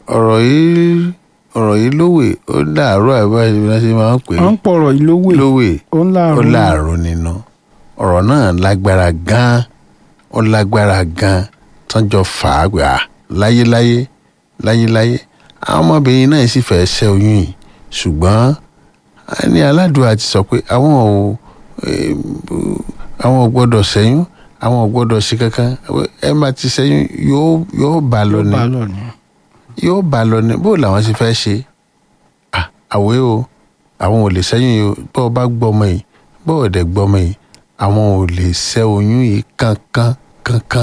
ọ̀rọ̀ yìí ọ̀rọ̀ yìí lówè ó dàárọ̀ àbáyé bí wọ́n ṣe máa ń pè é wọ́n ń pọ̀rọ̀ ìlówè lówè ó ń ó láàrú láàrú nínú ọ̀rọ̀ náà lágbára gan-an ó lágbára gan-an tọ́jọ́ fàágbà láyéláyé láyéláyé àwọn ọmọbìnrin náà sì fẹ́ ṣẹ́ oyún yìí ṣùgbọ́n a ní aládùúgbò ti sọ pé àwọn ò eh, àwọn ò gbọ́dọ̀ ṣẹ́yún àwọn ò gbọ́dọ̀ ṣe kankan ẹ má ti ṣẹ́yún yóò yóò bá lọ ni bá lọ ni yóò bá lọ ní bó làwọn ṣe fẹ́ ṣe Ah, àwé o àwọn ò lè ṣẹ́yún yìí o bó o bá gbọ́mọ yìí bó o dẹ̀ gbọ́mọ yìí àwọn ò lè ṣẹ́ oyún yìí kankan kankan.